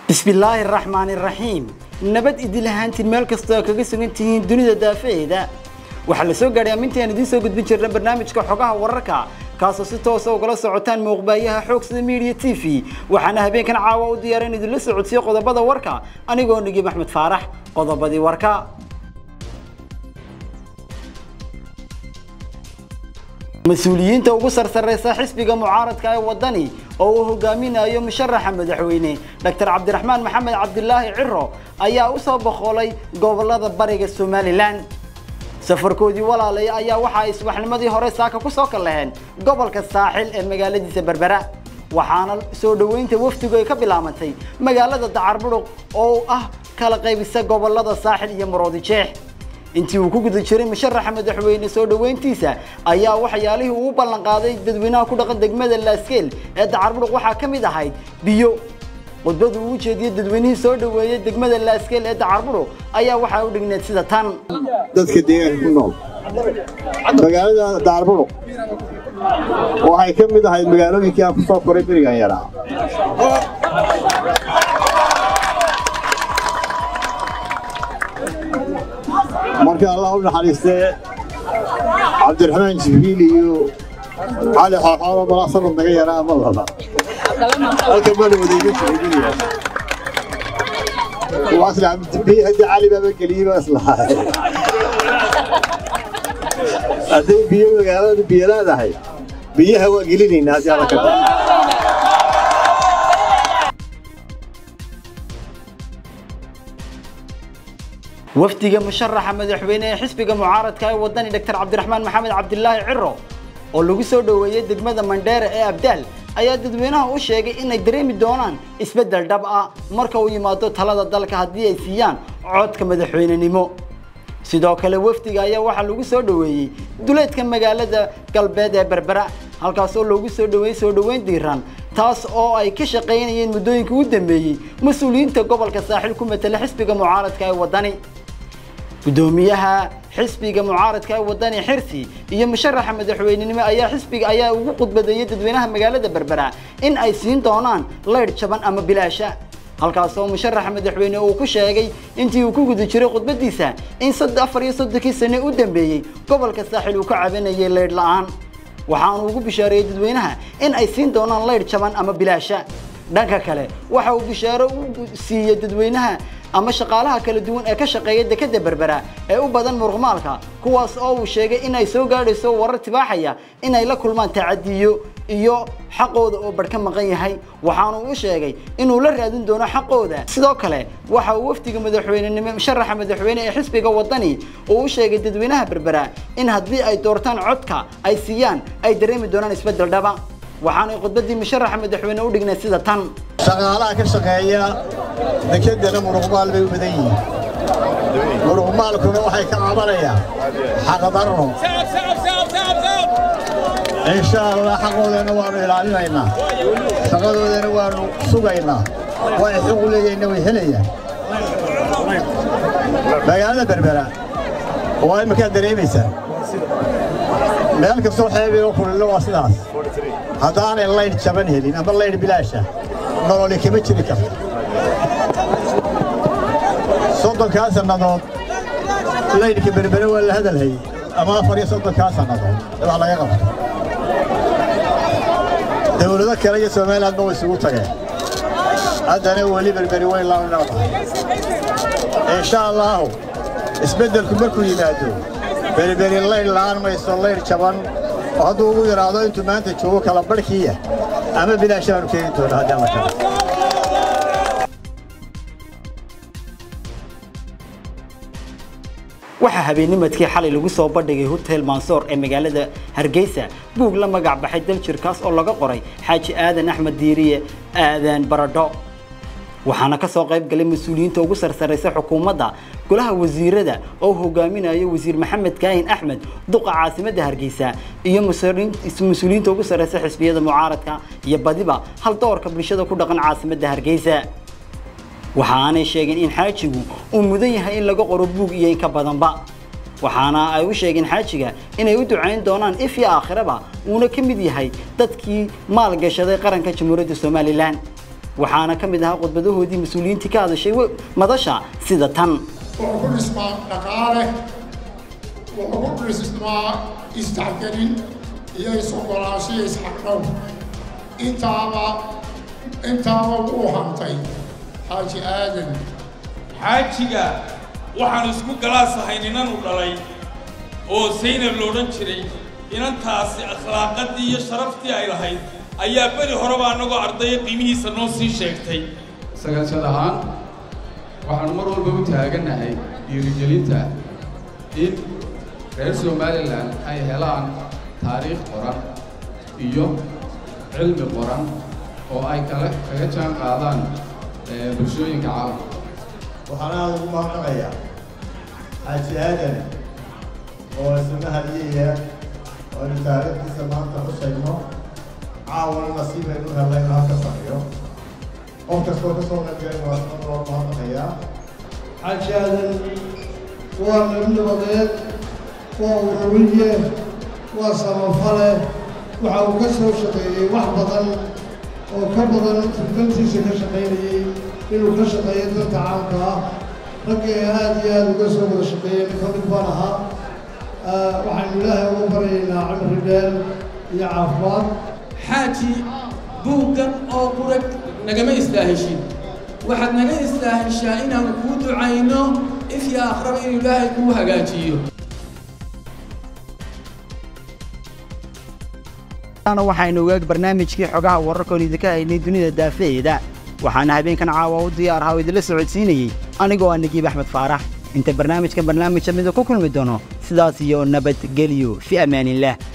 bismillaahi raxmaani raxiim nabad idil ahaantiin meel kastoo kaga sugan tihiin dunida daafaheeda waxaa la soo gaadhay ammintaan idiin soo gudbin jirna barnaamijka xogaha wararka kaasoo si toosa ugala socotaan muuqbaayaha xoogsida media t v waxaana habeenkan caawa u diyaara in idinla socodsiyo qodobada warka anigoo nigib axmed faarax qodobadii warka mas-uuliyiinta ugu sarsareysa xisbiga mucaaradka ee wadani oo uu hogaaminayo musharaxa madaxweyne dr cabdiraxmaan maxamed cabdilaahi ciro ayaa u soo boqolay gobolada bariga somalilan safarkoodii walaalay ayaa waxa ay subaxnimadii hore saaka ku soo kalaheen gobolka saaxil ee magaaladiisa berbera waxaana soo dhoweynta wafdigu ay ka bilaabantay magaalada dacarburuq oo ah kala qaybisa gobolada saaxil iyo maroodijeex intii uu ku guda jiray musharaxa madaxweyne soo dhoweyntiisa ayaa waxyaalihii uu ballan qaaday dadweynaha ku dhaqan degmada laaskeel ee dacarburuq waxaa ka mid ahayd biyo khudbadu uu jeediyey dadweynihii soo dhoweeyey degmada laaskeel ee dacarburuq ayaa waxaa u dhigneed sida tan dadka deegaanka ku nool magaalada dacarburuq waxay ka mid ahayd magaalooyinkii aan ku soo koray berigan yaraa marka allah u naxariistee cabdiraxmaan jibriil iyo cali xooxoodo balaa sanad naga yaraa ama laba halkan bana wadayga jiray wasla haddii cali baaba geliyey baa islahay hadday biyo magaalada biyo leedahay biyaha waa gelinaynaa haddii alla ka da wafdiga musharaxa madaxweyne ee xisbiga mucaaradka ee wadani dr cabdiraxmaan maxamed cabdilaahi ciro oo lagu soo dhoweeyey degmada mandheere ee abdaal ayaa dadweynaha u sheegay inay dareemi doonaan isbeddel dhab ah marka uu yimaado talada dalka haddii ay siiyaan codka madaxweynenimo sidoo kale wafdiga ayaa waxaa lagu soo dhoweeyey duleedka magaalada galbeed ee berbera halkaas oo loogu soo dhoweeyey soo dhoweyn diiran taas oo ay ka shaqaynayeen muddooyinkii u dambeeyey mas-uuliyiinta gobolka saaxil ku matala xisbiga mucaaradka ee wadani gudoomiyaha xisbiga mucaaradka ee wadani xirsi iyo musharaxa madaxweynenimo ayaa xisbiga ayaa ugu khudbadeeyey dadweynaha magaalada berbera in ay siin doonaan leydh jaban ama bilaasha halkaas oo musharaxa madaxweyne uu ku sheegay intii uu ku guda jiray khudbadiisa in afar iyo soddonkii sane u dambeeyey gobolka saaxil uu ka cabanayay leydh la-aan waxaanu ugu bishaareeyey dadweynaha in ay siin doonaan leydh jaban ama bilaasha dhanka kale waxa uu bishaaro u siiyey dadweynaha ama shaqaalaha kala duwan ee ka shaqeeya dekeda berbera ee u badan muruqmaalka kuwaas oo uu sheegay inay soo gaadhayso warar tibaaxaya inay la kulmaan tacadiyo iyo xaqooda oo barh ka maqan yahay waxaanu u sheegay inuu la raadin doono xaqooda sidoo kale waxa uu wafdiga madaxweynenimo musharaxa madaxweyne ee xisbiga wadani uu u sheegay dadweynaha berbera in haddii ay doortaan codka ay siiyaan ay dareemi doonaan isbeddel dhaba waxaanay khudbadii musharaxa madaxweyne u dhignay sida tan shaqaalaha ka shaqeeya dekedana muruqmaal bay u badan yihiin muruqmaalkuna waxay ka cabanayaan xaqdarro insha allah xaqoodana waannu ilaalinaynaa shaqadoodana waannu sugaynaa way xuq u leeyahayna way helayaan magaalada berbera waa iminkaad dareemaysaa meel kastoo xeebiyo kulillo waa sidaas haddaanay laydh jaban helin ama laydh bilaasha nololi kama jiri karto soddonkaa sannadood laydhka berbere waa la hadalhayey ama afar iyo soddonkaa sannadood wax laga qabto dawlado kale iyo somalilandba way isugu tageen haddana weli berberi weyn laanu noqdahay insha allaahu isbeddelku markuu yimaado berberi laydh la'aan mayso laydh jaban oo hadduu ugu yidhaahdo intuu maanta joogo kala barhkiiya ama bilaashaanu keeni doona haddii alla kale waxaa habeennimadkii xalay lagu soo bandhigay hotel mansoor ee magaalada hargeysa buug la magac baxay daljirkaas oo laga qoray xaaji aadan axmed diiriye aadan baradho waxaana ka soo qayb galay mas-uuliyiinta ugu sarsaraysa xukuumadda golaha wasiirada oo hogaaminayo wasiir maxamed kaahin axmed duqa caasimadda hargeysa iyo mas-uuliyiinta ugu sarreysa xisbiyada mucaaradka iyo badiba hal doorka bulshada ku dhaqan caasimadda hargeysa waxaanay sheegeen in xaajigu uu mudan yahay in laga qoro buug iyo in ka badanba waxaana ay u sheegeen xaajiga inay u ducayn doonaan if iyo aakhiraba uuna ka mid yahay dadkii maalgashaday qaranka jamhuuriyadda somalilan waxaana ka mid ahaa khudbadahoodii mas-uuliyiintii ka hadashay madasha sida tan wuxuu ku dhismaa dhaqaale wuxuu ku dhismaa isdhexgelin iyo is-ogolaansho iyo isxaqdhow intaaba intaaba wuu hantay xaaji aadan xaajiga waxaan isku galaasahay ninanu dhalay oo saynab loodhan jiray inantaasi akhlaaqaddii iyo sharaftii ay lahayd ayaa beri horeba annagoo ardaya qiimihiisa noo sii sheegtay sagaalshad ahaan waxaanu mar walba u taagannahay dhiirigelinta in reer somalilan ay helaan taariikh qoran iyo cilmi qoran oo ay kale kaga jaan qaadaan bulshooyinka caalamka waxaana aada ugu mahadnaqayaa xaaji aadan oo isna hadiyaya oo aynu taariikhdiisa maanta xusayno caawana nasiibaynu helnay inuu halka fadhiyo qof kastoo ka soo qaybgalay waa isna loo mahadnaqayaa xaaji aadan waa nabi nabadeed waa uruwiye waa samafale waxa uu ka soo shaqeeyey wax badan oo ka badan dantiisa ka shaqaynayey inuu ka shaqeeyo danta caamka ah raggii aada iyo aada uga soo wada shaqeeyey ka mid baan ahaa waxaynu ilaahay ugu baryaynaa cimri dheer iyo caafimaad xaaji buuggan oo qura nagama istaaheshin waxaad naga istaaheshaa inaanu kuu ducayno ifyo akhraba inuu ilaahay kuu hagaajiyo waxaynu ogaag barnaamijkii xogaha wararkoon idinka haynay dunida daafaheeda waxaana habeenkan caawa u diyaar ahaa oo idinla socodsiinayey anigoo ah nagiib axmed faarax inta barnaamijkan barnaamijka mida ku kulmi doono sidaas iyo nabadgelyo fi amaanillaah